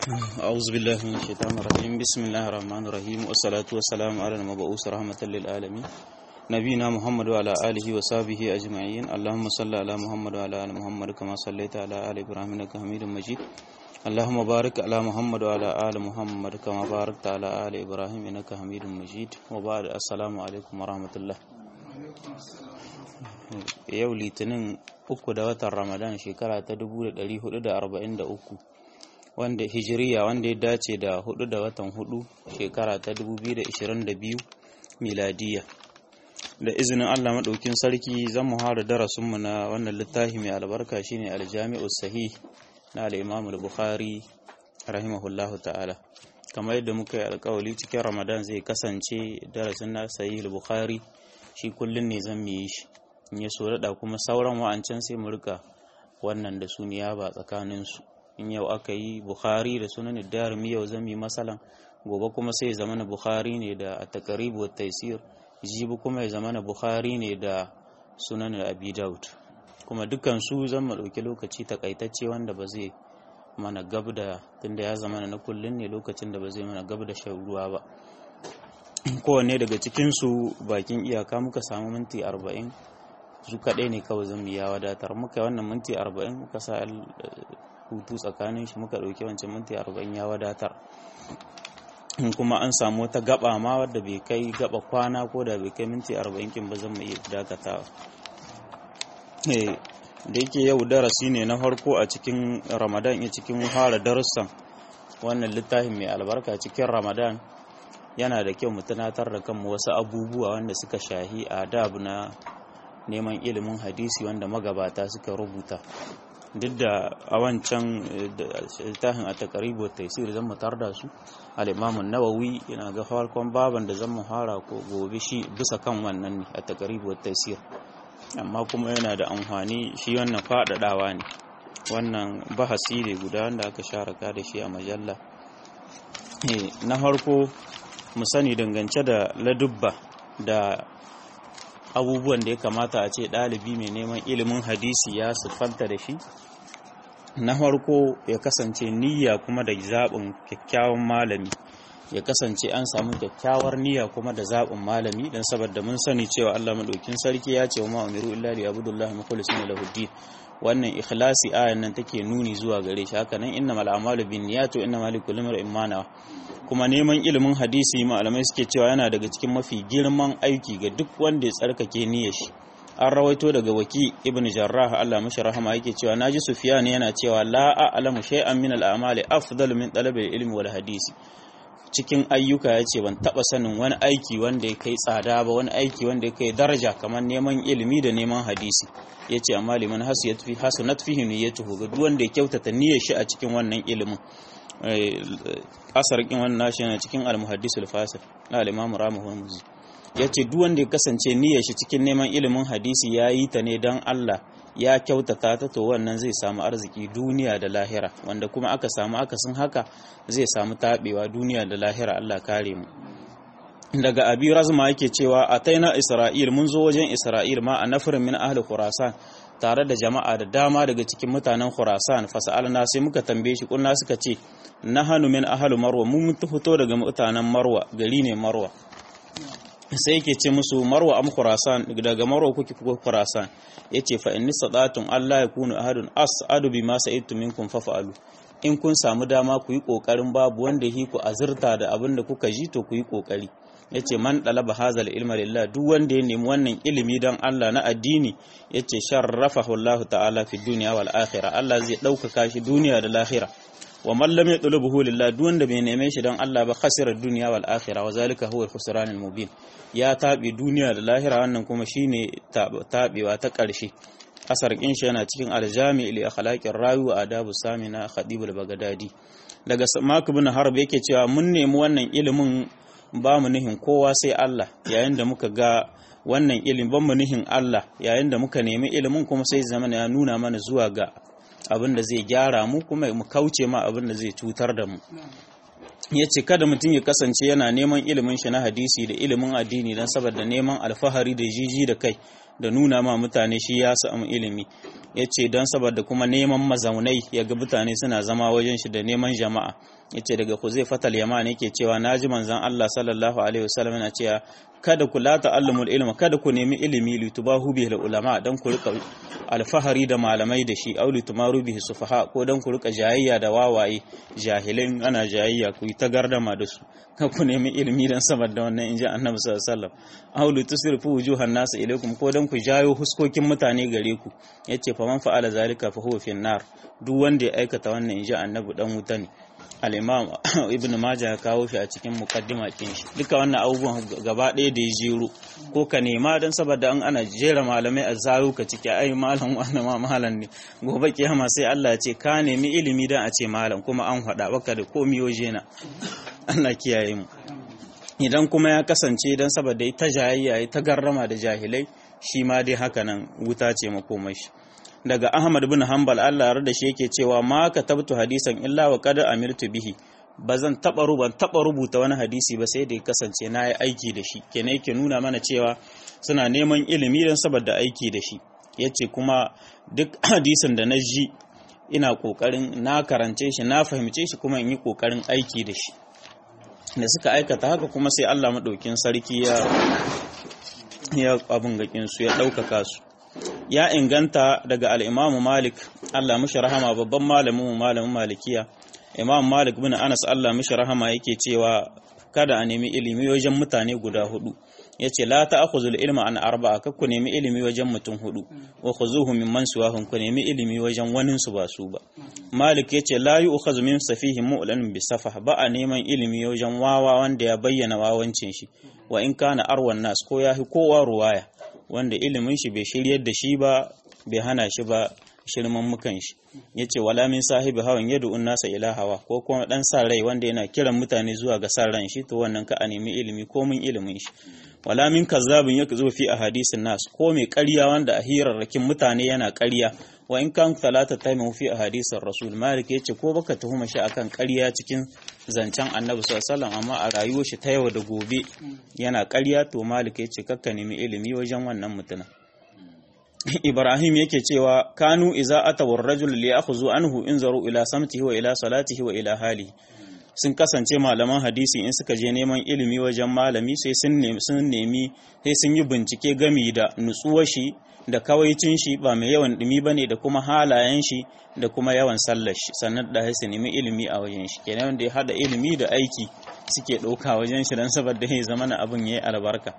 أعوذ بالله من الشيطان الرجيم بسم الله الرحمن الرحيم والصلاة والسلام على المبعوث رحمة للعالمين نبينا محمد وعلى آله وصحبه أجمعين اللهم صل على محمد وعلى آل محمد كما صليت على آل إبراهيم إنك حميد مجيد اللهم بارك على محمد وعلى آل محمد كما باركت على آل إبراهيم إنك حميد مجيد وبعد السلام عليكم ورحمة الله yau litinin uku da watan ramadan shekara ta 1443 wanda hijiriya wanda ya dace da hudu da watan hudu shekara ta 2022 miladiya da izinin allah maɗaukin sarki zan mu hara darasinmu na wannan littafi mai albarka shine aljami'u sahih na al'imam bukhari rahimahullahu ta'ala kamar yadda muka yi alkawali cikin ramadan zai kasance darasin na sahih bukhari shi kullum ne zan mu yi shi in ya so daɗa kuma sauran wa'ancan sai mu rika wannan da su niyaba tsakaninsu in yau aka yi bukhari da sunan darimi yau zami masalan gobe kuma sai zama na bukhari ne da takaribu wa taisir jibi kuma ya zama na bukhari ne da sunan abi daud kuma dukkan su zan mu ɗauki lokaci takaitacce wanda ba zai mana gab da tunda ya zama na kullun ne lokacin da ba zai mana gab da shan ruwa ba kowanne daga cikinsu bakin iyaka muka samu minti arba'in su kaɗai ne kawai zan ya wadatar muka wannan minti arba'in muka sa hutu tsakanin shi muka ɗauki wancan minti arba'in ya wadatar kuma an samu wata gaba ma wadda bai kai gaba kwana ko da bai kai minti arba'in kin ba zan mu iya dakatawa da yake yau darasi ne na farko a cikin ramadan ya cikin fara darussan wannan littafin mai albarka cikin ramadan yana da kyau mu tunatar da kanmu wasu abubuwa wanda suka shahi adab na neman ilimin hadisi wanda magabata suka rubuta duk da a wancan littafin a takaribu taisir zan mutar da su al'imamun nawawi yana ga farkon baban da zan muhara ko gobe shi bisa kan wannan ne a takaribu taisir amma kuma yana da amfani shi wannan faɗaɗawa ne wannan bahasi ne guda wanda aka sharaka da shi a majalla na farko mu sani dangance da ladubba da abubuwan da ya kamata a ce ɗalibi mai neman ilimin hadisi ya siffanta da shi na farko ya kasance niyya kuma da zaɓin kyakkyawan malami ya kasance an samu kyakkyawar niyya kuma da zaɓin malami don saboda mun sani cewa Allah maɗaukin sarki ya ce wa ma'amiru illa li abudullahi mukhlisina lahu din wannan ikhlasi ayan nan take nuni zuwa gare shi haka nan innamal a'malu binniyati wa innamal likulli imrin ma nawa kuma neman ilimin hadisi malamai suke cewa yana daga cikin mafi girman aiki ga duk wanda ya tsarkake niyyar shi an rawaito daga waki ibn jarrah Allah mashi rahama yake cewa naji sufyan yana cewa la a'lamu shay'an min al-a'mali afdalu min talabi al-ilmi wal hadisi cikin ayyuka ya ce ban taba sanin wani aiki wanda ya kai tsada ba wani aiki wanda ya kai daraja kamar neman ilimi da neman hadisi ya ce amma liman hasunat fihi niyyatuhu ga duk wanda ya kyautata niyyar shi a cikin wannan ilimin asar kin wannan nashi yana cikin al-muhaddisul fasir na al-imam ramuhu yace duk wanda ya kasance niyyar shi cikin neman ilimin hadisi yayi ta ne dan Allah ya kyautata ta to wannan zai samu arziki duniya da lahira wanda kuma aka samu akasin haka zai samu tabewa duniya da lahira Allah kare mu daga abi razma yake cewa ataina isra'il mun zo wajen isra'il ma a nafirin min ahli khurasan tare da jama'a da dama daga cikin mutanen khurasan fasa'alna sai muka tambaye shi kunna suka ce nahanu min ahli marwa mun mutu fito daga mutanen marwa gari ne marwa sai yake ce musu marwa am khurasan daga marwa kuke kuka khurasan yace fa inni sadatun Allah ya kunu ahadun as'adu bima sa'idtu minkum fafa'alu in kun samu dama ku yi kokarin babu wanda yi ku azurta da abin da kuka ji to ku yi kokari yace man dalaba hazal ilma lillah duk wanda ya nemi wannan ilimi dan Allah na addini yace sharrafahu Allah ta'ala fi dunya wal akhirah Allah zai ɗaukaka shi duniya da lahira wa man lam yatlubuhu lillah duk wanda bai neme shi dan Allah ba khasira dunya wal akhirah wa zalika huwa al-khusran al-mubin ya tabi duniya da lahira wannan kuma shine tabewa ta ƙarshe asar kin shi yana cikin aljami li akhlaqir rawi wa adabu samina khadib al-baghdadi daga mak ibn harb yake cewa mun nemi wannan ilimin ba mu nihin kowa sai Allah yayin da muka ga wannan ilimin ban mu nihin Allah yayin da muka nemi ilimin kuma sai zaman ya nuna mana zuwa ga abin da zai gyara mu kuma mu kauce ma abin da zai cutar da mu ya ce kada mutum ya kasance yana neman ilimin shi na hadisi da ilimin addini don saboda neman alfahari da jiji da kai da nuna ma mutane shi ya samu ilimi ya ce don saboda kuma neman mazaunai ya ga mutane suna zama wajen shi da neman jama'a ya ce daga ku zai fatal yama ne ke cewa na ji manzan Allah sallallahu alaihi wasallam yana cewa kada ku la ta'allumul ilma kada ku nemi ilimi litubahu bihi ulama dan ku rika alfahari da malamai da shi au litumaru bihi sufaha ko dan ku rika jayayya da wawaye jahilin ana jayayya ku yi ta gardama da su kan ku nemi ilimi dan saboda wannan inji annabi sallallahu alaihi wasallam au litusrifu wujuhan nas ilaikum ko dan ku jayo huskokin mutane gare ku yace fa man fa'ala zalika fa huwa fin nar duk wanda ya aikata wannan inji annabi dan wuta ne al-imam ibn majah ya kawo shi a cikin mukaddima din shi duka wannan abubuwan gaba ɗaya da ya jero ko ka nema dan saboda an ana jera malamai a zaru ka ciki ai malam wannan ma malam ne gobe kiyama sai Allah ya ce ka nemi ilimi dan a ce malam kuma an faɗa baka da komi waje na Allah kiyaye mu idan kuma ya kasance dan saboda ta jayayya ta garrama da jahilai shi ma dai haka nan wuta ce makomashi daga Ahmad bin Hanbal Allah ya da shi yake cewa ma katabtu hadisan illa wa qad amirtu bihi bazan taba ruban taba rubuta wani hadisi ba sai da ya kasance na yi aiki da shi kenan yake nuna mana cewa suna neman ilimi don saboda aiki da shi yace kuma duk hadisin da na ji ina kokarin na karance shi na fahimce shi kuma in yi kokarin aiki da shi da suka aikata haka kuma sai Allah madaukin sarki ya ya abun gakin su ya ɗaukaka su ya inganta daga al'imamu malik Allah mishi rahama babban malamin malamin malikiya imam malik bin anas Allah mishi rahama yake cewa kada a nemi ilimi wajen mutane guda hudu ya ce la ta akhuzul ilma an arba'a kakku nemi ilimi wajen mutum hudu wa khuzuhu mimman suwahum ku nemi ilimi wajen wanin su ba su ba malik ya ce la yu'khazu min safihi mu'lan bi safah ba a neman ilimi wajen wawa wanda ya bayyana wawancin shi wa in kana arwan nas ko ya fi kowa ruwaya wanda ilimin shi bai shiryar da shi ba bai hana shi ba shirman mukan shi yace wala min sahibi hawan yadu nasa ila hawa ko kuma dan sa rai wanda yana kiran mutane zuwa ga sa ran shi to wannan ka a nemi ilimi ko mun ilimin shi wala min kazzabin yake zuwa fi ahadisin nas ko mai ƙarya wanda a hirarrakin mutane yana ƙarya wa in kan talata taimu fi ahadisin rasul malik yace ko baka tuhuma shi akan ƙarya cikin zancen annabi sallallahu amma a rayuwar shi ta yau da gobe yana ƙarya to malik yace kakka nemi ilimi wajen wannan mutuna Ibrahim yake cewa kanu iza atawar rajul li ya'khudhu anhu inzaru ila samtihi wa ila salatihi wa ila halihi sun kasance malaman hadisi in suka je neman ilimi wajen malami sai sun nemi sun nemi sai sun yi bincike gami da nutsuwar shi da kawaicin shi ba mai yawan dumi bane da kuma halayen shi da kuma yawan sallar shi sannan da su nemi ilimi a wajen shi kenan wanda ya hada ilimi da aiki suke ɗauka wajen shi dan saboda ya zama na abin yayi albarka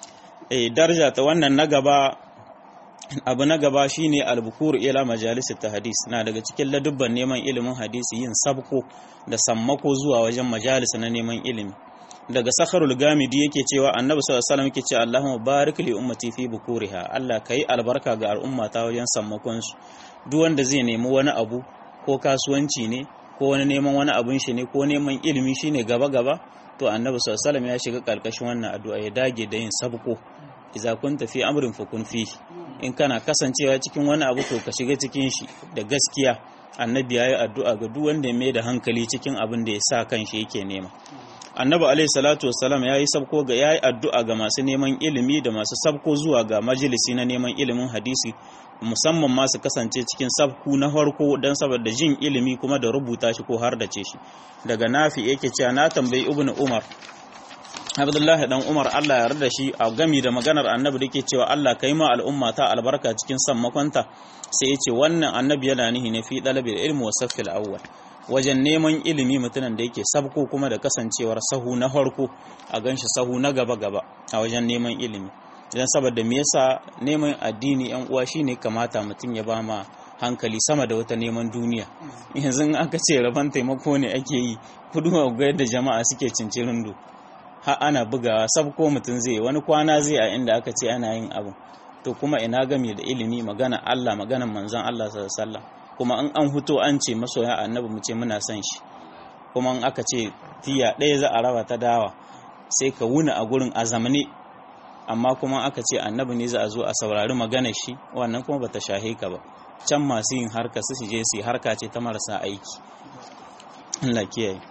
eh daraja ta wannan na gaba abu na gaba shine albukur ila majalis hadis na daga cikin ladubban neman ilimin hadisi yin sabko da sammako zuwa wajen majalis na neman ilimi daga sakharul gamidi yake cewa annabi sallallahu alaihi wasallam yake cewa Allahumma barik li ummati fi bukuriha Allah kai albarka ga al'ummata wajen sammakon su duk wanda zai nemi wani abu ko kasuwanci ne ko wani neman wani abun shi ne ko neman ilimi shine gaba gaba to annabi sallallahu alaihi wasallam ya shiga karkashin wannan addu'a ya dage da yin sabko idza kunta fi amrin fakun fihi in kana kasancewa cikin wani abu to ka shiga cikin shi da gaskiya annabi ya yi addu'a ga duk wanda ya mai da hankali cikin abin da ya sa kan shi yake nema annabi alaihi salatu wassalam ya yi sabko ga ya yi addu'a ga masu neman ilimi da masu sabko zuwa ga majalisi na neman ilimin hadisi musamman masu kasance cikin sabku na farko don saboda jin ilimi kuma da rubuta shi ko har da ce shi daga nafi yake cewa na tambayi ibnu umar Abdullahi dan Umar Allah ya yarda shi a gami da maganar annabi da ke cewa Allah kai ma al'umma ta albarka cikin sammakonta sai ya ce wannan annabi yana nihi ne fi dalabil ilmi wa safil awwal wajen neman ilimi mutumin da yake sabko kuma da kasancewar sahu na farko a ganshi sahu na gaba gaba a wajen neman ilimi idan saboda me yasa neman addini yan uwa shine kamata mutum ya ba ma hankali sama da wata neman duniya yanzu aka ce rabon taimako ne ake yi kudu ga yadda jama'a suke cincirin do har ana bugawa sab ko mutum zai wani kwana zai a inda aka ce ana yin abu to kuma ina game da ilimi magana Allah magana manzon Allah sallallahu alaihi kuma in an huto an ce masoya annabi mu ce muna son shi kuma in aka ce tiya ɗaya za a raba ta dawa sai ka wuna a gurin a zamane amma kuma aka ce annabi ne za a zo a saurari magana shi wannan kuma bata shahe ka ba can masu yin harka su je su harka ce ta marasa aiki Allah kiyaye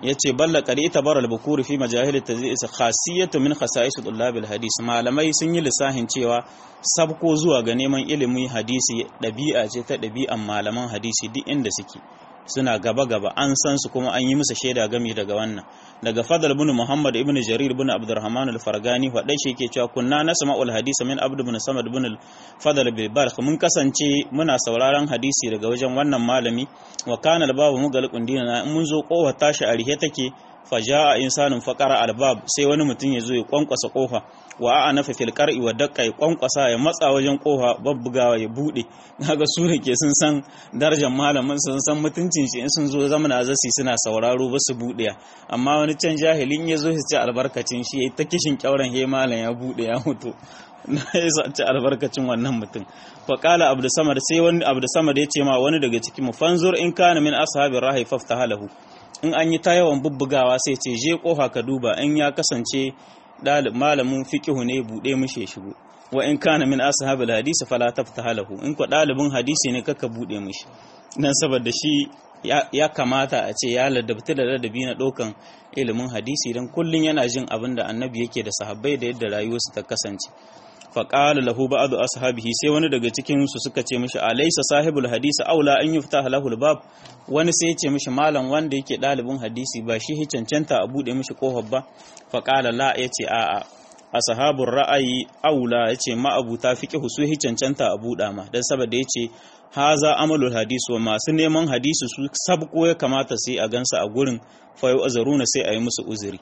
yace balla qari tabara al-bukur fi majahil at-tadris khasiyatu min khasa'is tullab al-hadis malamai sun yi lissahin cewa sabko zuwa ga neman ilimin hadisi dabi'a ce ta dabi'an malaman hadisi duk inda suke suna gaba gaba an san su kuma an yi musu shaida gami daga wannan daga fadal ibn muhammad ibn jarir ibn abdurrahman al-fargani wadai shi yake cewa kunna nasma'ul hadis min abd ibn samad ibn al-fadl bil barq mun kasance muna sauraron hadisi daga wajen wannan malami wa kana al-babu mugalqun dinana mun zo kowa tashi a rihe take faja'a insanun faqara albab sai wani mutum ya zo ya kwankwasa kofa wa a nafa fil qar'i wa daqqa ya kwankwasa ya matsa wajen kofa babbugawa ya bude kaga su ne ke sun san darajar malamin sun san mutuncin shi in sun zo zamana zasi suna sauraro ba su bude amma wani can jahilin ya zo su ci albarkacin shi yayi ta kishin kyauran he malam ya bude ya mutu na ya ci albarkacin wannan mutum fa qala abdu samad sai wani abdu samad ya ce ma wani daga cikin mu fanzur in kana min ashabir rahi faftahalahu in an yi ta yawan bubbugawa sai ce je kofa ka duba in ya kasance malamin fiqihu ne bude mishi ya shigo wa in kana min ashabil hadisi fala taftahalahu in ko dalibin hadisi ne kaka bude mishi dan saboda shi ya kamata a ce ya ladabta da ladabi na ɗaukan ilimin hadisi don kullum yana jin abin da annabi yake da sahabbai da yadda rayuwarsu ta kasance faƙala lahu ba'adu ashabihi sai wani daga cikin su suka ce mishi alaysa sahibul hadisi aula an yuftaha lahu bab wani sai ya ce mishi malam wanda yake ɗalibin hadisi ba shi hi cancanta a buɗe mishi kofar ba faƙala la yace a'a ashabur ra'ayi aula yace ma abuta fiqhu su hi cancanta a buɗa ma dan saboda yace haza amalul hadisi wa masu neman hadisi su sabko ya kamata sai a gansa a gurin fa azaruna sai a yi musu uzuri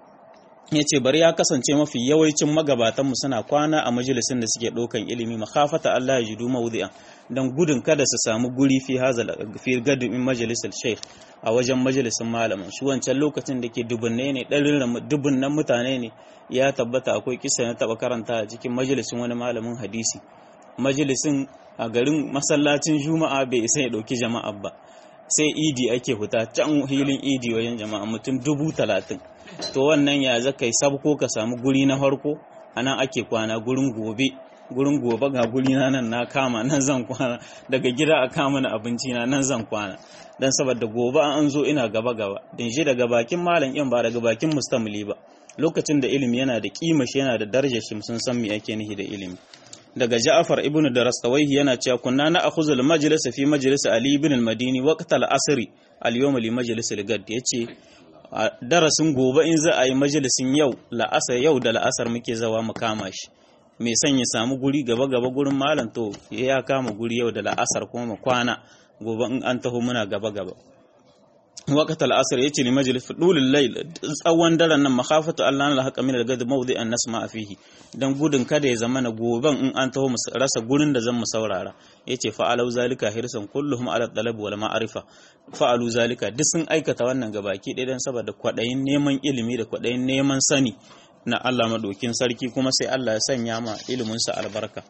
ya ce bari ya kasance mafi yawancin magabatanmu suna kwana a majalisun da suke ɗaukan ilimi makafata Allah ya jidu mawudi'a don gudun kada su samu guri fi hazal fi gadin majalisar sheikh a wajen majalisun malamin shi wancan lokacin da ke dubunne ne ɗarin dubunnan mutane ne ya tabbata akwai kisa na taɓa karanta a cikin majalisun wani malamin hadisi majalisun a garin masallacin juma'a bai isa ya ɗauki jama'a ba sai idi ake fita can hilin idi wajen jama'a mutum dubu talatin to wannan ya zaka yi sabko ka samu guri na farko anan ake kwana gurin gobe gurin gobe ga guri na nan na kama nan zan kwana daga gida a kama na abinci na nan zan kwana dan saboda gobe an zo ina gaba gaba din shi daga bakin malam in ba daga bakin mustamili ba lokacin da ilimi yana da kima shi yana da darajar shi sun san me ake nihi da ilimi daga Ja'far ibn Darastawayhi yana cewa kunna na akhuzul majlis fi majlis Ali ibn al-Madini waqt al-asr al-yawm li majlis al-gad yace darasin gobe in za a yi majalisin yau la'asar yau da la'asar muke zawa mu kama shi mai son ya samu guri gaba gaba gurin malam to ya kama guri yau da la'asar kuma mu kwana gobe in an taho muna gaba gaba waqt al-asr yace li majlis fudulul layl tsawon daren nan makhafatu Allah na haqa min al-gad mawdi'an nasma fihi dan gudun kada ya zama na goben in an taho mu rasa gurin da zan mu saurara yace fa'alu zalika hirsan kulluhum ala talab wal ma'rifa fa'alu zalika duk sun aikata wannan gabaki ɗaya dan saboda kwadayin neman ilimi da kwadayin neman sani na Allah madokin sarki kuma sai Allah ya sanya ma ilimin sa albarka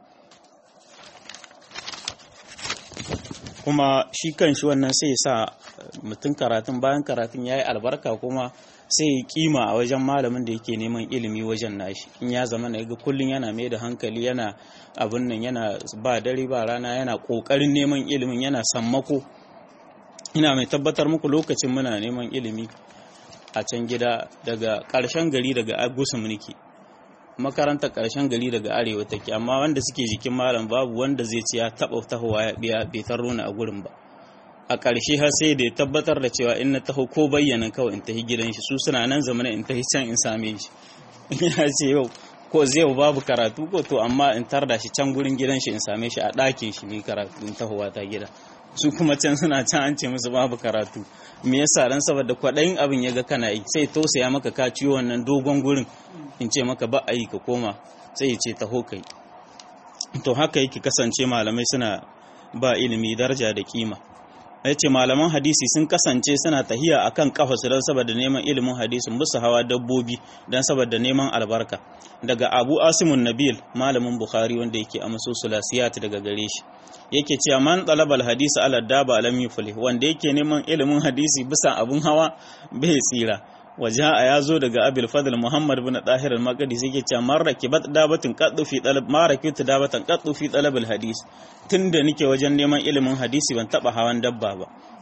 kuma shi kan shi wannan sai sa mutum karatun bayan karatun ya yi albarka kuma sai ya kima a wajen malamin da yake neman ilimi wajen nashi in ya zama na ga kullum yana mai da hankali yana abin nan yana ba dare ba rana yana kokarin neman ilimin yana sammako ina mai tabbatar muku lokacin muna neman ilimi a can gida daga ƙarshen gari daga agusum nake makarantar ƙarshen gari daga arewa take amma wanda suke jikin malam babu wanda zai ce ya taɓa tahowa ya biya bai tarro ni a gurin ba a ƙarshe har sai da ya tabbatar da cewa in na taho ko bayyana kawai in tafi gidan shi su suna nan zamana in tafi can in same shi ya ce yau ko zai babu karatu ko to amma in tarda shi can gurin gidan shi in same shi a ɗakin shi mai karatu in tahowa ta gida su kuma can suna can an ce musu babu karatu me yasa dan saboda kwaɗayin abin ya ga kana yi sai tausaya maka ka ciwo wannan dogon gurin in ce maka ba a yi ka koma sai ya ce taho kai to haka yake kasance malamai suna ba ilimi daraja da kima ya ce malaman hadisi sun kasance suna tahiya akan kafa su don saboda neman ilimin hadisin musu hawa dabbobi don saboda neman albarka daga abu asimun nabil malamin bukhari wanda yake amso sulasiyat daga gare shi yake cewa man talabal hadisi ala daba alam yuflih wanda yake neman ilimin hadisi bisa abun hawa bai tsira wajaha ya zo daga abil fadl muhammad bin dahir al-maqdisi yake cewa man rakibat dabatin qaddu fi talab ma rakibat dabatan qaddu fi talab al-hadis tunda nake wajen neman ilimin hadisi ban taba hawan dabba ba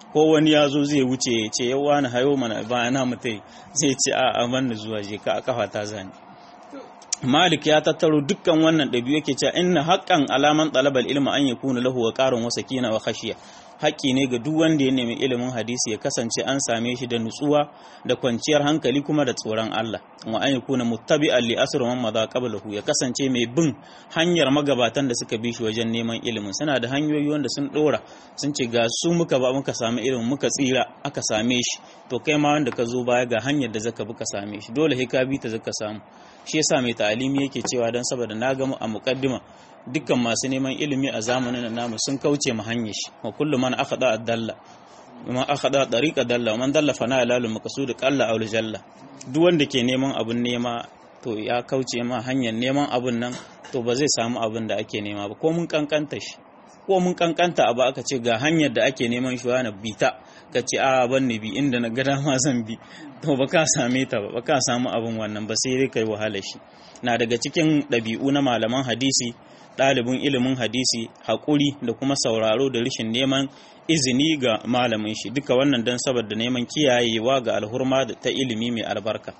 ko wani ya zo zai wuce ya ce yawa na hayo mana bayana mutai zai ce a aman zuwa je ka a kafa ta zani Malik ya tattaro dukkan wannan ɗabi'u yake cewa inna haqqan alaman talabal ilmi an yakuna lahu wa qarun wa sakina wa khashiya haƙƙi ne ga duk wanda ya nemi ilimin hadisi ya kasance an same shi da nutsuwa da kwanciyar hankali kuma da tsoron Allah wa an yakuna muttabi'an li asr man madha qablahu ya kasance mai bin hanyar magabatan da suka bi shi wajen neman ilimin suna da hanyoyi wanda sun dora sun ce ga su muka ba muka samu ilimin muka tsira aka same shi to kai ma wanda ka zo baya ga hanyar da zaka bi ka same shi dole sai ka bi ta zaka samu shi yasa mai ta'alimi yake cewa dan saboda na ga a muqaddima dukkan masu neman ilimi a zamanin namu sun kauce mu hanyar shi wa kullu man akhada ad-dalla man akhada tariqa dalla man dalla fana lalu maqsud qalla aw jalla duk wanda ke neman abun nema to ya kauce ma hanyar neman abun nan to ba zai samu abun da ake nema ba ko mun kankanta shi ko mun kankanta abu aka ce ga hanyar da ake neman shi wani bita ka ce a ban ne bi inda na gada ma zan bi to ba ka same ta ba ba ka samu abun wannan ba sai dai kai wahala shi na daga cikin ɗabi'u na malaman hadisi ɗalibin ilimin hadisi haƙuri da kuma sauraro da rashin neman izini ga malamin shi duka wannan don saboda neman kiyayewa ga alhurma ta ilimi mai albarka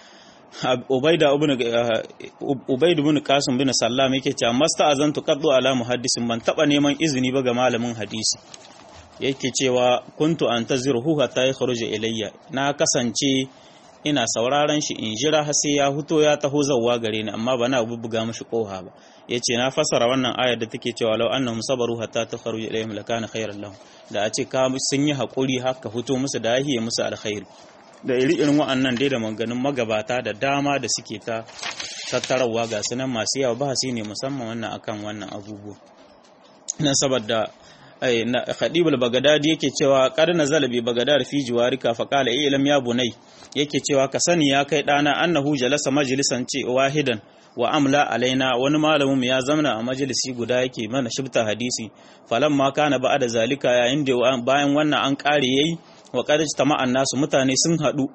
ubaidu bin kasim bin sallam yake cewa masta azantu qaddu ala muhaddisin ban taba neman izini ba ga malamin hadisi yake cewa kuntu antaziruhu hatta yakhruja ilayya na kasance ina sauraron shi in jira har sai ya huto ya taho zawwa gare ni amma bana bubbuga mishi koha ba yace na fasara wannan ayar da take cewa law annahum sabaru hatta takhruja ilayhim lakana khayran lahum da a ce ka sun yi hakuri haka huto musu da yahiye musu alkhairi da iri irin wa'annan dai da maganin magabata da dama da suke ta tattarawa ga sunan masu yawa bahasi ne musamman wannan akan wannan abubuwa nan saboda Khadib al-Baghdadi yake cewa qad nazala bi Baghdad fi jiwarika fa qala ilam ya bunai yake cewa ka sani ya kai dana annahu jalasa majlisan ce wahidan wa amla alaina wani malamin ya zamana a majalisi guda yake mana shibta hadisi falamma kana ba'da zalika yayin da bayan wannan an kare yayi wa qad tama'an nasu mutane sun hadu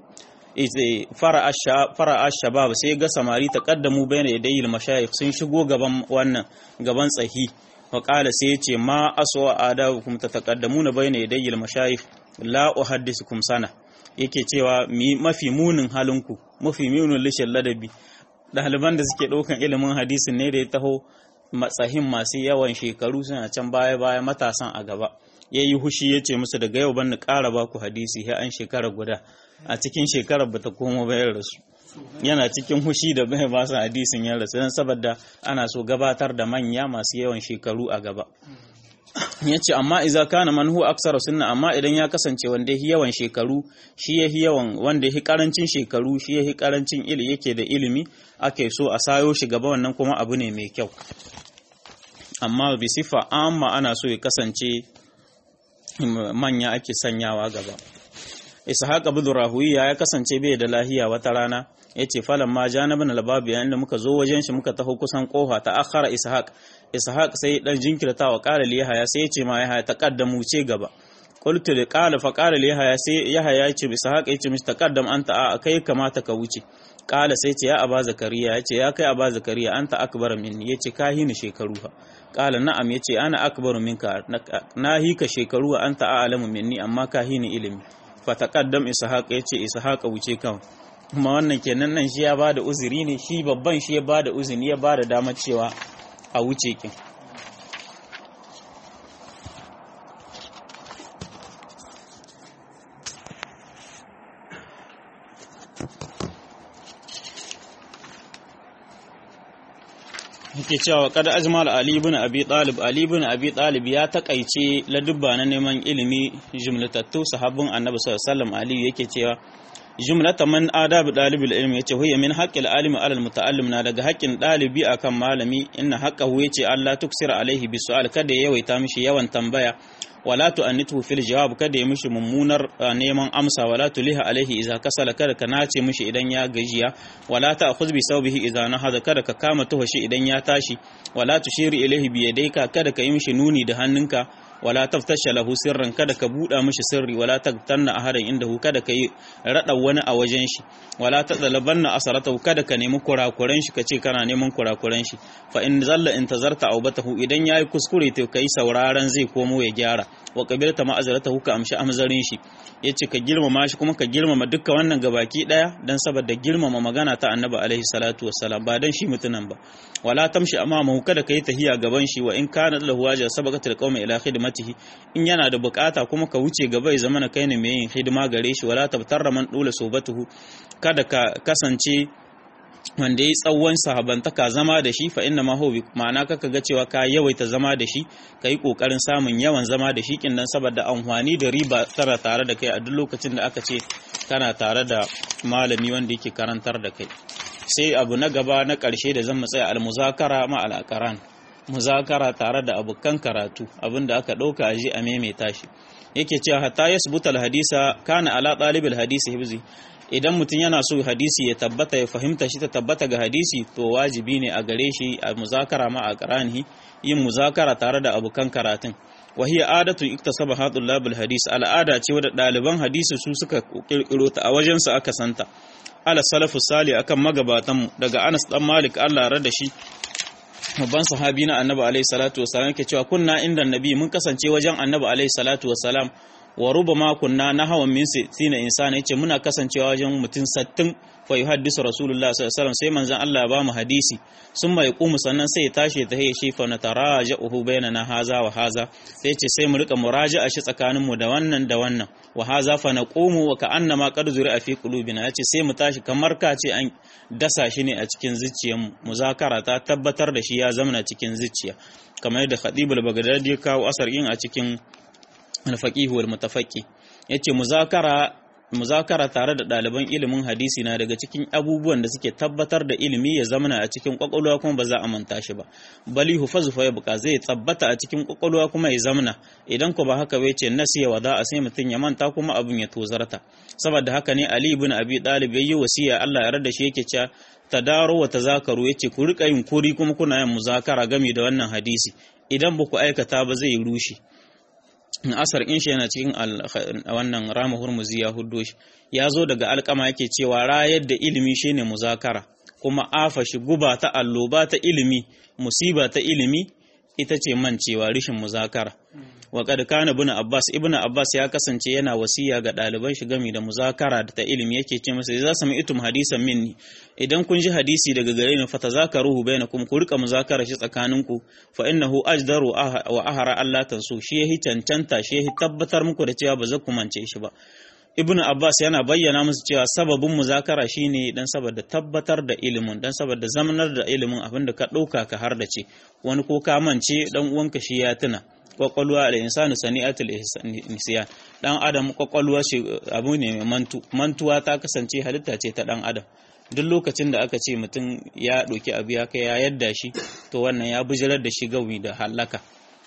fara shabab sai ga samari taqaddamu bayna yadayil mashayikh sun shigo gaban wannan gaban tsahi waƙala sai ya ce ma aswa adabukum tataqaddamuna bayna yadayil mashayikh la uhaddisukum sana yake cewa mafi munin halinku mafi munin lishin ladabi ɗaliban da suke ɗaukan ilimin hadisin ne da ya taho matsahin masu yawan shekaru suna can baya baya matasan a gaba ya yi hushi ya ce musu daga yau ban ƙara ba ku hadisi ya an shekara guda a cikin shekarar ba ta koma bayan rasu yana cikin hushi da bai ba su hadisin ya rasu don saboda ana so gabatar da manya masu yawan shekaru a gaba ya ce amma iza kana manhu aksara sunna amma idan ya kasance wanda yahi yawan shekaru shi yahi yawan wanda yahi karancin shekaru shi yahi karancin ili yake da ilimi ake so a sayo shi gaba wannan kuma abu ne mai kyau amma bi sifa amma ana so ya kasance manya ake sanyawa gaba ishaq ibn rahuwiya ya kasance bai da lahiya wata rana yace falan ma janibin albabi yayin da muka zo wajen shi muka taho kusan kofa ta akhara ishaq ishaq sai dan jinkirta wa qala li yahya sai yace ma yahya taqaddamu ce gaba qultu li qala fa qala li yahya sai yahya yace ishaq yace mishi taqaddam anta a kai kamata ka wuce qala sai ce ya aba zakariya yace ya kai aba zakariya anta akbar minni yace ka hini shekaru fa qala na'am yace ana akbar minka na hika shekaru anta a'lamu minni amma ka hini ilimi fa taqaddam ishaq yace ishaq wuce kawai kuma wannan kenan nan shi ya bada uzuri ne shi babban shi ya bada uzuri ya bada damar cewa a wuce kin yake cewa kada ajmal ali ibn abi talib ali ibn abi talib ya takaice ladubba na neman ilimi jumlatattu sahabbin annabi sallallahu alaihi wasallam ali yake cewa jumlata man adab dalibul ilmi yace huwa min haqqil alimi ala almutaallim na daga haƙƙin dalibi akan malami inna haqqahu yace Allah tuksira alaihi bisu'al kada ya yawaita mishi yawan tambaya wala tu'annitu fil jawab kada ya mishi mummunar neman amsa wala tuliha alaihi idza kasala kada ka nace mishi idan ya gajiya wala ta'khudh bi sawbihi idza nahada kada ka kama tuhashi idan ya tashi wala tushiri ilaihi bi yadayka kada ka yi mishi nuni da hannunka wala taftasha lahu sirran kada ka buɗa mishi sirri wala tagtanna ahadan indahu kada ka yi rada wani a wajen shi wala tadlabanna asaratahu kada ka nemi kurakuran shi kace kana neman kurakuran shi fa in zalla intazarta aubatahu idan yayi kuskure to kai sauraron zai komo ya gyara wa qabilta ma'azaratahu ka amshi amzarin shi yace ka girmama shi kuma ka girmama dukkan wannan gabaki daya dan saboda girmama magana ta annabi alaihi salatu wassalam ba dan shi mutunan ba wala tamshi amamahu kada kai tahiya gaban shi wa in kana lahu waja sabaqatul qaumi ila khidmatihi in yana da bukata kuma ka wuce gaba ya zama kai ne mai yin hidima gare shi wala tabtarra man dula sobatuhu kada ka kasance wanda ya tsawon sahabantaka zama da shi fa inna ma huwa ma'ana kaka ga cewa ka yawaita zama da shi ka yi kokarin samun yawan zama da shi kin dan saboda amfani da riba tara tare da kai a duk lokacin da aka ce kana tare da malami wanda yake karantar da kai sai abu na gaba na ƙarshe da zan tsaya al-muzakara ma al-aqran muzakara tare da abokan karatu abinda aka ɗauka a ji a maimaita shi yake cewa hatta yasbuta al-hadisa kana ala talibil hadisi hibzi idan mutum yana so hadisi ya tabbata ya fahimta shi ta tabbata ga hadisi to wajibi ne a gare shi a muzakara ma a qaranihi yin muzakara tare da abokan karatun wa hiya adatu iktasaba hadul hadis al'ada ce wadda ɗaliban hadisi su suka kirkiro ta a wajen su aka santa ala salafu sali akan magabatan mu daga Anas dan Malik Allah ya da shi babban sahabi na Annabi alaihi salatu wasallam yake cewa kunna inda Annabi mun kasance wajen Annabi alaihi salatu wasallam wa rubama kunna nahawan min sittina insana yace muna kasancewa wajen mutum 60 fa yuhaddisu rasulullah sallallahu alaihi wasallam sai manzon Allah ya ba mu hadisi sun mai qumu sannan sai ya tashi ta haye shi fa na taraja'uhu bainana haza wa haza sai yace sai mu rika muraja'a shi tsakanin mu da wannan da wannan wa haza fa naqumu wa ka'annama qad zuri'a fi qulubina yace sai mu tashi kamar ka ce an dasa shi ne a cikin zuciyarmu muzakara ta tabbatar da shi ya zamana cikin zuciya kamar yadda Khatibul Baghdadi ya kawo asar yin a cikin al-faqih wal mutafaqi yace muzakara muzakara tare da ɗaliban ilimin hadisi na daga cikin abubuwan da suke tabbatar da ilimi ya zamana a cikin kwakwalwa kuma ba za a manta shi ba bali hufazu fa yabqa zai tabbata a cikin kwakwalwa kuma ya zamana idan ko ba haka bai ce nasiya wa za a sai mutum ya manta kuma abin ya tozarta saboda haka ne ali ibn abi talib yayi wasiya Allah ya rada shi yake cewa tadaro wa tazakaru yace ku rika yin kuri kuma kuna yin muzakara game da wannan hadisi idan ba ku aikata ba zai rushe asar in shi yana cikin wannan rama hurmuzi ya huddo shi ya zo daga alkama yake cewa rayar da ilimi shine muzakara kuma afa shi guba ta alloba ta ilimi musiba ta ilimi ita ce mancewa rishin muzakara wa kad kana ibn abbas ibn abbas ya kasance yana wasiya ga ɗaliban shi gami da muzakara da ta ilimi yake ce masa za su itum hadisan minni idan kun ji hadisi daga gare ni fatazakaruhu bainakum ku rika muzakara shi tsakaninku fa innahu ajdaru wa ahara Allah tansu shi yahi cancanta shi yahi tabbatar muku da cewa ba za ku mance shi ba ibn abbas yana bayyana musu cewa sababin muzakara shine dan saboda tabbatar da ilimin dan saboda zamanar da ilimin abinda ka ɗauka ka har da ce wani ko ka mance dan uwanka shi ya tuna kwakwalwa da insanu sani'atul nisyan dan adam kwakwalwa shi abu ne mai mantu mantuwa ta kasance halitta ce ta dan adam duk lokacin da aka ce mutum ya ɗauki abu ya kai ya yadda shi to wannan ya bijirar da shi gawi da halaka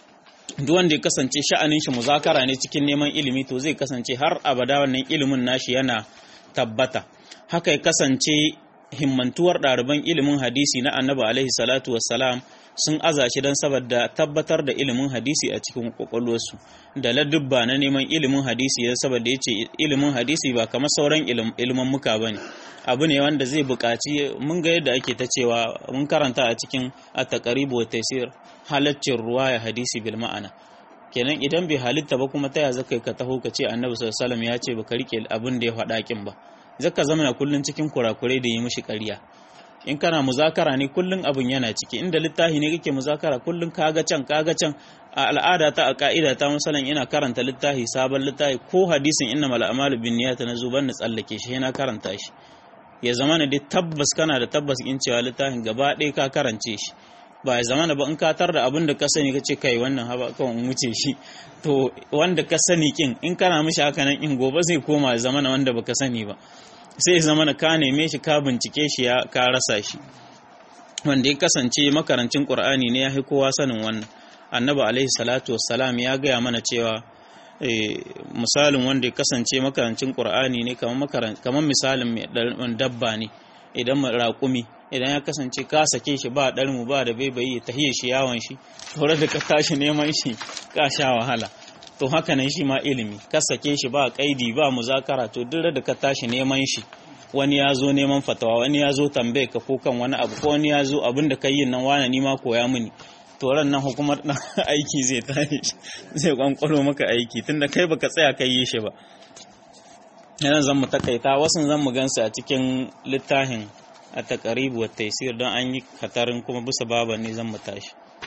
duk wanda ya kasance sha'anin shi muzakara ne cikin neman ilimi to zai kasance har abada wannan ilimin nashi yana tabbata haka ya kasance himmantuwar ɗaliban ilimin hadisi na annabi alaihi salatu wassalam sun aza shi don saboda tabbatar da ilimin hadisi a cikin kwakwalwarsu da ladubba na neman ilimin hadisi don saboda ya ce ilimin hadisi ba kamar sauran ilimin muka ba ne abu ne wanda zai buƙaci mun ga yadda ake ta cewa mun karanta a cikin at-taqrib wa taysir halaccin ruwa ya hadisi bil ma'ana kenan idan bai halitta ba kuma taya zaka ka taho ka ce annabi sallallahu alaihi wasallam ya ce baka rike abin da ya faɗa kin ba zaka zama kullun cikin kurakurai da yi mishi ƙarya in kana muzakara ne kullun abin yana ciki inda littafi ne kake muzakara kullun kaga can kaga can a al'ada ta a ka'ida ta musalan ina karanta littafi sabon littafi ko hadisin inna mal a'malu bin niyyat na zuban na tsallake shi yana karanta shi ya zama ne dai tabbas kana da tabbas in cewa littafin gaba ɗaya ka karance shi ba ya zama ba in ka tar da abin da ka sani ka ce kai wannan haba kawai in wuce shi to wanda ka sani kin in kana mishi haka nan in gobe zai koma ya zama wanda baka sani ba sai zama na ka neme shi ka bincike shi ya ka rasa shi wanda ya kasance makarancin qur'ani ne ya fi kowa sanin wannan annabi alaihi salatu wassalam ya gaya mana cewa misalin wanda ya kasance makarancin qur'ani ne kamar kamar misalin mai dabba ne idan raƙumi idan ya kasance ka sake shi ba ɗarmu ba da baibayi ta hiye shi yawon shi tore da ka tashi neman shi ka sha wahala to haka nan shi ma ilimi ka sake shi ba kaidi ba muzakara to duk da ka tashi neman shi wani ya zo neman fatawa wani ya zo tambaye ka ko kan wani abu ko wani ya zo abin da ka yi nan wani ni ma koya mini to ran nan hukumar dan aiki zai tare zai kwankwalo maka aiki tunda kai baka tsaya kai yi shi ba yana zan mu takaita wasu zan mu gansu a cikin littafin a takaribu wa taisir don an yi katarin kuma bisa baban ne zan mu tashi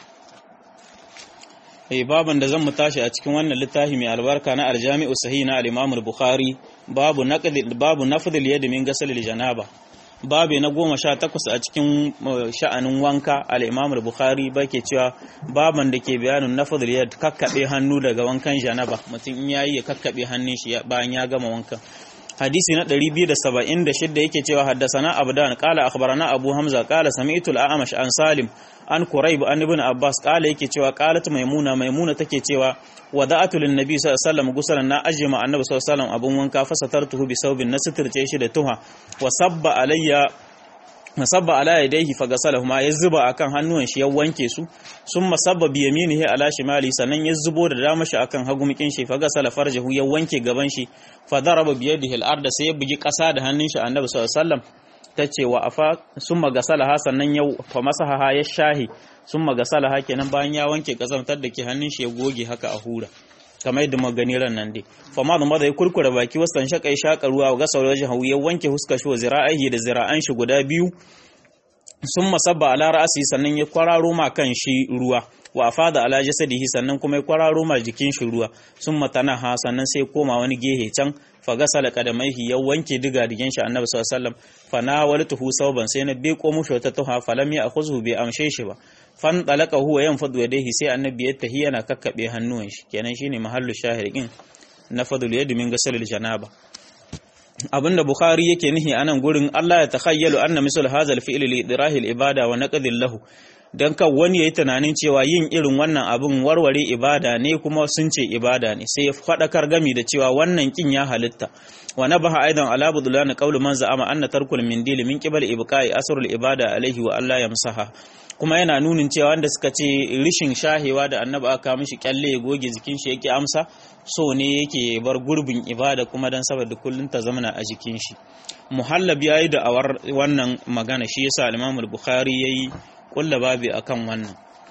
eh baban da zan mu tashi a cikin wannan littafi mai albarka na aljami'u sahih na al-imam al-bukhari babu naqd babu nafd al-yad min ghasl al-janaba babu na goma sha takwas a cikin sha'anin wanka al-imam al-bukhari bake cewa baban da ke bayanin nafd al-yad kakkabe hannu daga wankan janaba mutum in yayi ya kakkabe hannun shi bayan ya gama wankan hadisi na 276 yake cewa haddasana abdan qala akhbarana abu hamza qala sami'tu al-a'mash an salim an quraib an ibn abbas qala yake cewa qalat maimuna maimuna take cewa wada'atu lin nabi sallallahu alaihi wasallam gusalan na ajma annabi sallallahu alaihi wasallam abun wanka fasatartuhu bi saubin nasitirce shi da tuha wa sabba alayya masabba ala yadayhi fagasalahuma ya zuba akan hannuwan shi ya wanke su summa sabba bi yaminihi ala shimali sannan ya zubo da dama shi akan hagumikin shi fagasala farjahu ya wanke gaban shi fadaraba bi yadihi al-arda sai ya bugi kasa da hannun shi annabi sallallahu alaihi wasallam tace wa afa summa gasalaha sannan ya fa masaha ya shahi summa gasalaha kenan bayan ya wanke kazantar da ke hannun shi ya goge haka a hura kamar yadda magani ran nan dai fa ma da ya kurkura baki wasan shaka ya shaka ruwa ga sauran wajen ya wanke huskar shi wa zira'ihi da zira'an shi guda biyu sun masabba ala ra'asi sannan ya kwararo ma kan shi ruwa wa afada ala jasadihi sannan kuma ya kwararo ma jikin shi ruwa sun matana ha sannan sai koma wani gehe can fa gasala qadamaihi ya wanke diga digin shi annabi sallallahu alaihi wasallam fa na waltuhu sauban sai na beko mushi wata tuha falam ya akhuzhu bi amshe shi ba fan talaka huwa yanfadu yadayhi sai annabi ya tahi yana kakkabe hannuwan shi kenan shine mahallu shahidin na fadul yadi min gasalil janaba abinda bukhari yake nihi anan gurin Allah ya takhayyalu anna misal hadha al-fi'l li idrahi al-ibada wa naqdil lahu dan kan wani yayi tunanin cewa yin irin wannan abin warware ibada ne kuma sun ce ibada ne sai ya fadakar gami da cewa wannan kin ya halitta wa nabaha aidan ala budlan qawlu man za'ama anna tarkul mindil min qibal ibqa'i asrul ibada alaihi wa Allah yamsaha kuma yana nunin cewa wanda suka ce rishin shahewa da annabi aka mishi kyalle ya goge jikin shi yake amsa so ne yake bar gurbin ibada kuma dan saboda kullun ta zamana a jikin shi muhallab yayi da awar wannan magana shi yasa al-Imam al-Bukhari yayi kulla babi akan wannan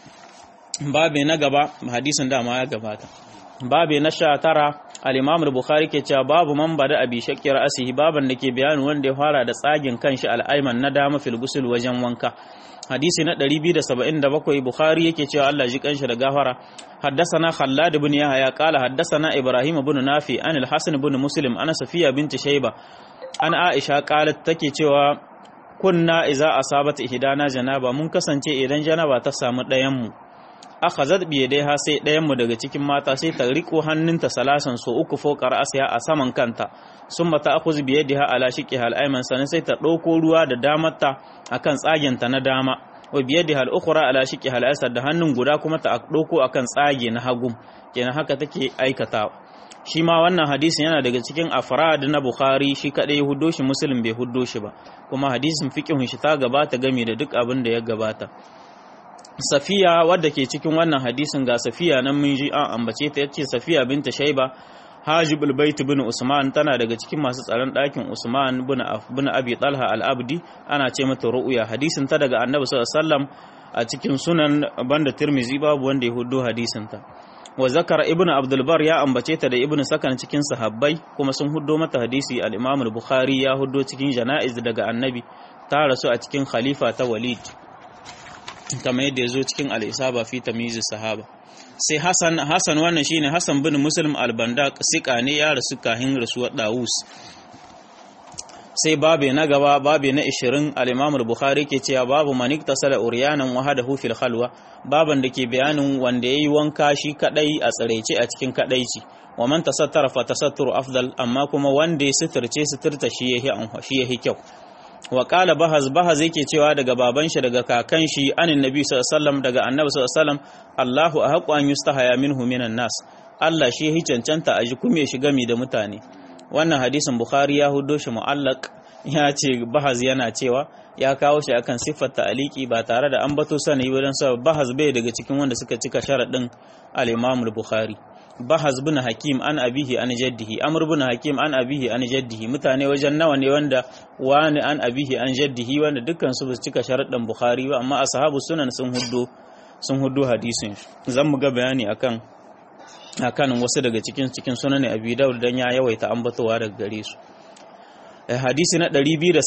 babi na gaba hadisin dama ya gabata babi na 19 al-Imam al-Bukhari ke cewa babu man bada abi shakki ra'sihi baban da ke bayani wanda ya fara da tsagin kanshi al-ayman na dama fil ghusl wajen wanka hadisi na 277 Bukhari yake cewa Allah ji kanshi da gafara حدثنا خلاد بن يحيى قال حدثنا ابراهيم بن نافع عن الحسن بن مسلم انا صفيه بنت شيبه an Aisha qalat take cewa kunna iza asabat ihdana janaba mun kasance idan janaba ta samu ɗayan mu akhazat bi yadayha sai ɗayan mu daga cikin mata sai ta riko hannunta salasan so uku fokar asya a saman kanta summa ta akhuz bi yadiha ala shiqiha al-ayman sanan sai ta ɗauko ruwa da damarta akan tsagenta na dama wa biyadiha al-ukhra ala shiqiha al-aysar da hannun guda kuma ta ɗauko akan tsage na hagu kenan haka take aikatawa shi ma wannan hadisin yana daga cikin afrad na Bukhari shi kadai huddo shi Muslim bai huddo shi ba kuma hadisin fiqhun shi ta gabata game da duk abin da ya gabata Safiya wadda ke cikin wannan hadisin ga Safiya nan mun ji an ambace ta yace Safiya binta Shaiba Hajibul Bait bin Usman tana daga cikin masu tsaron ɗakin Usman bin bin Abi Talha al-Abdi ana ce mata ru'ya hadisin ta daga Annabi sallallahu alaihi wasallam a cikin sunan banda Tirmizi babu wanda ya huddo hadisin ta wa zakara ibnu abdul bar ya ambace ta da ibnu sakan cikin sahabbai kuma sun huddo mata hadisi al-imam al-bukhari ya huddo cikin janaiz daga annabi ta rasu a cikin khalifa ta walid kamar yadda ya zo cikin al-isaba fi tamyiz sahaba sai hasan hasan wannan shine hasan bin muslim al-bandaq sika ne ya rasu kahin rasuwar dawus sai babe na gaba babe na 20 al-Imam al-Bukhari ke cewa babu manik tasala uryanan wahadahu fil khalwa baban da ke bayanin wanda yayi wanka shi kadai a tsarece a cikin kadaici wa man tasattara fa tasatturu afdal amma kuma wanda ya suturce suturta shi yahi shi yahi kyau wa qala bahaz bahaz yake cewa daga baban shi daga kakan shi anin nabi sallallahu alaihi wasallam daga annabi sallallahu alaihi wasallam Allahu ahqqu an yustahaya minhu minan nas Allah shi yahi cancanta a ji kuma ya shiga mi da mutane wannan hadisin bukhari ya hudo shi mu'allaq ya ce bahaz yana cewa ya kawo shi akan siffar ta'aliki ba tare da ambato sani ba don sa bahaz bai daga cikin wanda suka cika sharaɗin al-Imam al-Bukhari bahaz bin hakim an abihi an jaddihi amr bin hakim an abihi an jaddihi mutane wajen nawa ne wanda wani an abihi an jaddihi wanda dukkan su basu cika sharaɗin bukhari ba amma ashabu sunan sun huddo sun huddo hadisin zan mu ga bayani akan akan wasu daga cikin cikin sunan abi daud dan ya yawaita ambatowa daga gare su hadisi na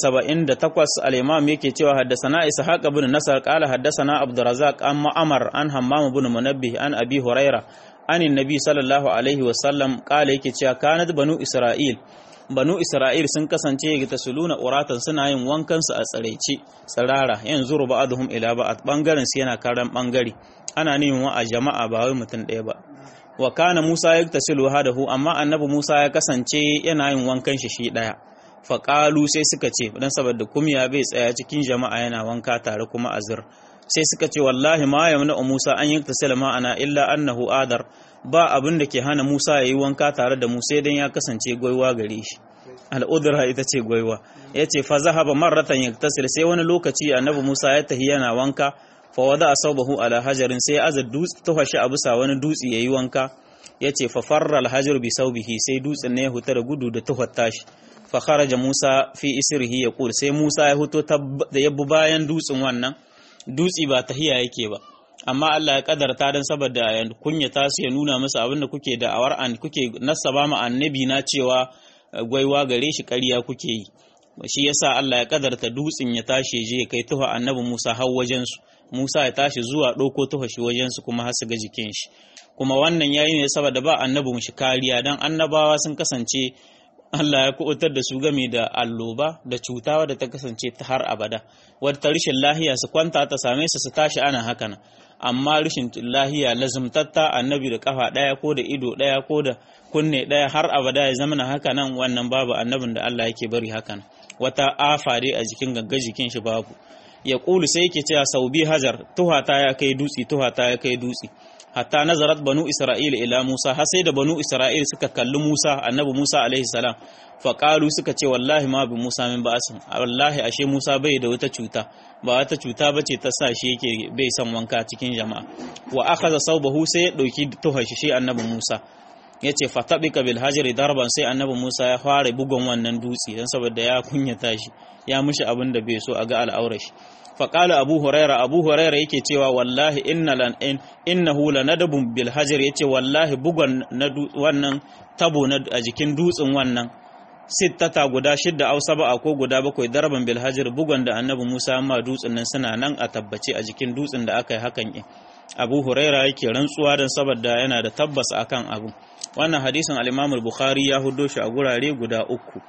278 al-imam yake cewa haddathana ishaq ibn nasar qala haddathana abdurrazzaq an ma'amar an hammam ibn munabbih an abi huraira an annabi sallallahu alaihi wasallam qala yake cewa kanat banu isra'il banu isra'il sun kasance ga tasuluna uratan suna yin wankan su a tsaraice tsirara yanzu ba'dhum ila ba'd bangaren su yana karan bangare ana neman wa a jama'a ba wai mutum ɗaya ba wa kana musa yaktasilu hadahu amma annabi musa ya kasance yana yin wankan shi shi ɗaya faƙalu sai suka ce don saboda kumya bai tsaya cikin jama'a yana wanka tare kuma azir sai suka ce wallahi ma ya mana Musa an yi tasila ma'ana illa annahu adar ba abin da ke hana Musa ya yi wanka tare da Musa idan ya kasance gwaiwa gare shi al'udura ita ce gwaiwa ya ce fa zahaba marratan yaktasil sai wani lokaci annabi Musa ya tahi yana wanka fa wada asabahu ala hajarin sai azar dutse ta fashi a bisa wani dutse yayi wanka ya ce fa farra al-hajar bi saubihi sai dutsen ne ya huta da gudu da tuhar shi fa kharaja Musa fi isrihi yaqul sai Musa ya huto da yabbu bayan dutsen wannan dutsi ba tahiya yake ba amma Allah ya kadarta dan saboda ya kunyata su ya nuna musu abinda kuke da awar an kuke nasaba ma annabi na cewa gwaiwa gare shi ƙarya kuke yi shi yasa Allah ya kadarta dutsin ya tashi je kai tuha annabi Musa har wajen su Musa ya tashi zuwa ɗauko tuha shi wajen su kuma har su ga jikin shi kuma wannan yayi ne saboda ba annabi mu shi kariya dan annabawa sun kasance Allah ya kubutar da su game da alloba da cuta wadda ta kasance ta har abada wadda rashin lahiya su kwanta ta same su su tashi ana haka nan amma rashin lahiya lazumtatta annabi da kafa daya ko da ido daya ko da kunne daya har abada ya zama haka nan wannan babu annabin da Allah yake bari haka nan wata afa dai a jikin gagga jikin shi babu ya kulu sai yake cewa sau bi hajar tuhata ya kai dutsi tuhata ya kai dutsi hatta nazarat banu isra'il ila musa har sai da banu isra'il suka kalli musa annabi musa alaihi salam fa qalu suka ce wallahi ma bi musa min ba'asin wallahi ashe musa bai da wata cuta ba wata cuta bace ta sa shi yake bai son wanka cikin jama'a wa akhadha sawbahu sai ya dauki tuhar shi shi annabi musa yace fa tabika bil hajri darban sai annabi musa ya fara bugun wannan dutse dan saboda ya kunyata shi ya mushi abin da bai so a ga al'aurar shi faƙala abu huraira abu huraira yake cewa wallahi inna lan in innahu lanadabun bil hajar yace wallahi bugon na wannan tabo na a jikin dutsen wannan sittata guda shidda aw sab'a ko guda bakwai darban bil hajar bugon da annabi Musa amma dutsen nan suna nan a tabbace a jikin dutsen da aka yi hakan in abu huraira yake rantsuwa dan saboda yana da tabbas akan abu wannan hadisin al-imam al-bukhari ya hudo shi a gurare guda uku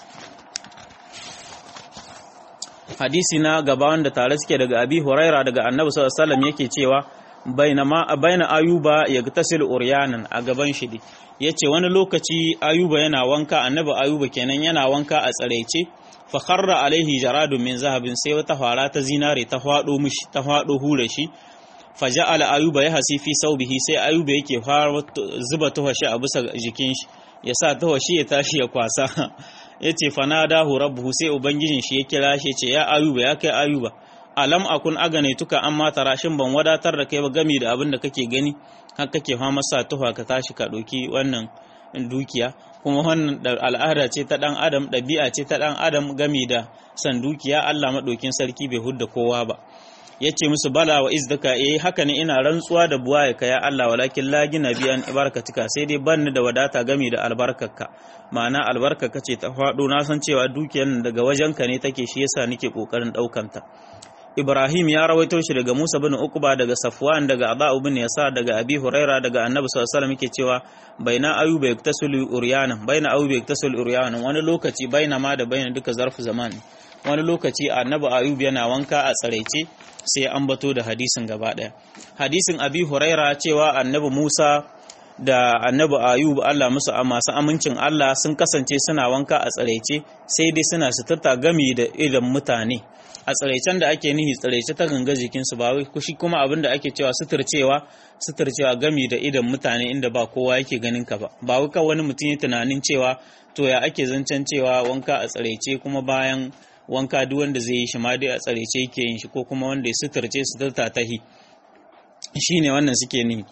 hadisi na gaba wanda tare suke daga abi huraira daga annabi sallallahu alaihi wasallam yake cewa bainama baina ayuba yagtasil uryanan a gaban shi yace wani lokaci ayuba yana wanka annabi ayuba kenan yana wanka a tsaraice fa kharra alaihi jaradun min zahabin sai wata fara ta zinare ta fado mishi ta fado hure shi fa ja'ala ayuba yahsi fi saubihi sai ayuba yake fara zuba tuhashi a bisa jikin shi yasa tuhashi ya tashi ya kwasa ya ce fanadahu rabbuhu sai ubangijin shi ya kira shi ce ya ayuba ya kai ayuba alam akun agane tuka an mata rashin ban wadatar da kai ba gami da abin da kake gani har kake fama sa tufa ka tashi ka ɗauki wannan dukiya kuma wannan al'ada ce ta ɗan adam ɗabi'a ce ta ɗan adam gami da san dukiya Allah maɗaukin sarki bai hudda kowa ba ya ce musu bala wa izdaka eh haka ne ina rantsuwa da buwa ya kaya Allah walakin la gina bi an ibarkatika sai dai banni da wadata gami da albarkarka ma'ana albarkarka ce ta faɗo na san cewa dukiyar daga wajenka ne take shi yasa nake kokarin ɗaukanta Ibrahim ya rawaito shi daga Musa bin Uqba daga Safwan daga Aba bin Yasa daga Abi Huraira daga Annabi sallallahu alaihi wasallam yake cewa baina ayuba yaktasulu uryana baina ayuba yaktasulu uryana wani lokaci baina ma da baina duka zarfu zaman wani lokaci Annabi Ayub yana wanka a tsaraice sai an bato da hadisin gaba daya hadisin Abi Huraira cewa Annabi Musa da annabi ayub Allah musu masu amincin Allah sun kasance suna wanka a tsaraice sai dai suna suturta gami da idan mutane a tsaraicen da ake nihi tsaraice ta ganga jikinsu ba wai kushi kuma abin da ake cewa suturcewa suturcewa gami da idan mutane inda ba kowa yake ganin ka ba ba wai kawai wani mutum ya tunanin cewa to ya ake zancen cewa wanka a tsaraice kuma bayan wanka duk wanda zai yi shi ma dai a tsaraice yake yin shi ko kuma wanda ya suturce suturta tahi shine wannan suke nihi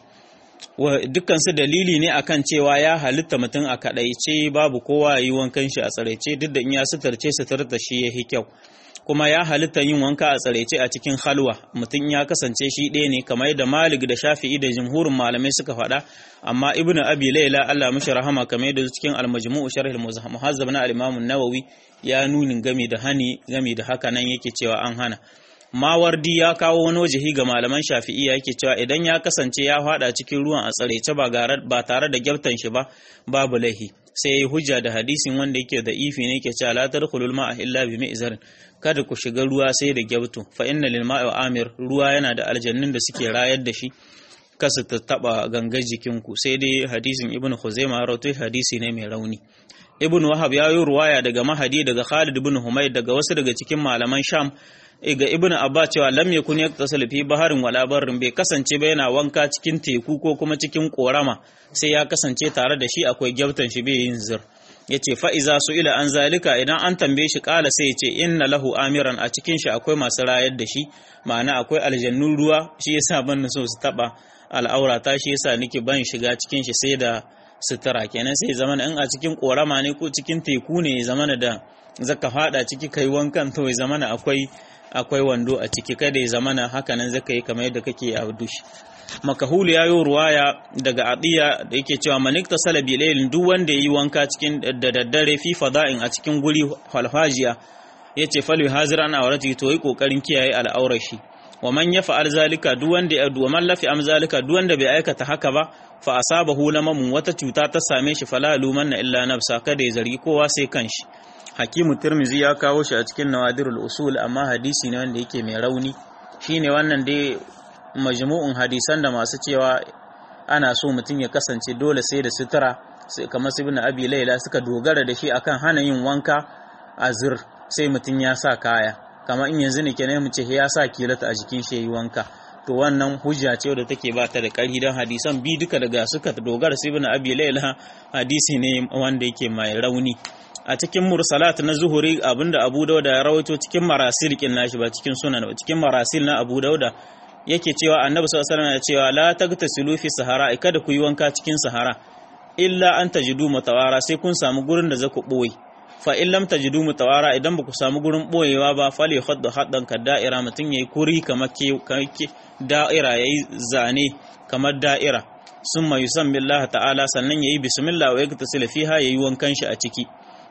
dukkan su dalili ne akan cewa ya halitta mutum a kadaice babu kowa yi wankan shi a tsaraice duk da in ya suturce suturta shi ya kyau kuma ya halitta yin wanka a tsaraice a cikin halwa mutum ya kasance shi ɗaya ne kamar yadda malik da shafi'i da jumhurin malamai suka faɗa amma ibn abi laila Allah mishi rahama kamar yadda cikin al-majmu' sharh al-muhazzab na al-imam an-nawawi ya nunin game da hani game da haka nan yake cewa an hana mawardi ya kawo wani wajihi ga malaman shafi'iyya yake cewa idan ya kasance ya fada cikin ruwan a tsaraice ba tare da gyaftan shi ba babu laihi sai yayi hujja da hadisin wanda yake da ifi ne yake cewa la tadkhulul ma'a illa bi mi'zar kada ku shiga ruwa sai da gyabtu fa inna lil ma'i amir ruwa yana da aljannin da suke rayar da shi kasa ta taba gangar jikinku sai dai hadisin ibnu khuzaima rawaito hadisi ne mai rauni ibnu wahab ya yi ruwaya daga mahadi daga khalid ibn humayd daga wasu daga cikin malaman sham ga ibnu abba cewa lam yakun yaktasil fi baharin wala barrin bai kasance ba yana wanka cikin teku ko kuma cikin korama sai ya kasance tare da shi akwai gyabtan shi bai yin zir yace fa iza ila an zalika idan an tambaye shi kala sai yace inna lahu amiran a cikin shi akwai masu rayar da shi ma'ana akwai aljannun ruwa shi yasa ban so su taba al'aura ta shi yasa nake ban shiga cikin shi sai da sutura kenan sai zamana in a cikin korama ne ko cikin teku ne zamana da zaka fada ciki kai wankan to zamana akwai akwai wando a ciki kada ya zamana haka nan zaka yi kamar yadda kake a dushi makahulu ya yi ruwaya daga adiya da yake cewa manik ta salabi lailin duk wanda ya yi wanka cikin da daddare fi fada'in a cikin guri falfajiya ya ce falwi hazira na aurati to yi kokarin kiyaye al'aurar shi wa man ya fa'al zalika duk wanda ya wa man lafi am zalika duk wanda bai aikata haka ba fa asabahu lamamun wata cuta ta same shi fala lumanna illa nafsa kada ya zargi kowa sai kanshi hakimu tirmizi ya kawo shi a cikin nawadirul usul amma hadisi ne wanda yake mai rauni shine wannan dai majmu'un hadisan da masu cewa ana so mutum ya kasance dole sai da sutura sai kamar ibn abi laila suka dogara da shi akan hana yin wanka a zir sai mutum ya sa kaya kamar in yanzu ne kenan mu ce ya sa kilata a jikin shi yayi wanka to wannan hujja ce da take ba ta da ƙarfi don hadisan bi duka daga suka dogara sai ibn abi laila hadisi ne wanda yake mai rauni a cikin mursalat na zuhuri abinda abu dauda ya rawaito cikin marasil kin nashi ba cikin sunan ba cikin marasil na abu dauda yake cewa annabi sallallahu alaihi wasallam ya cewa la tagtasilu fi sahara kada ku yi wanka cikin sahara illa an tajidu mutawara sai kun samu gurin da zaku boye fa in lam tajidu mutawara idan ba ku samu gurin boyewa ba fali khadda haddan ka da'ira mutun yayi kuri kamar ke da'ira yayi zane kamar da'ira summa yusammi Allah ta'ala sannan yayi bismillah wa yaktasil fiha yayi wankan shi a ciki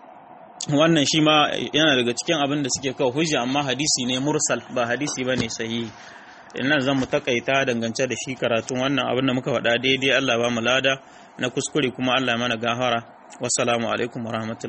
wannan shi ma yana daga cikin abin da suke kawo hujja amma hadisi ne mursal ba hadisi bane sahihi nan zan mu takaita dangance da shi karatun wannan abin da muka faɗa daidai Allah ba mu lada na kuskure kuma Allah mana gafara wassalamu alaikum warahmatullahi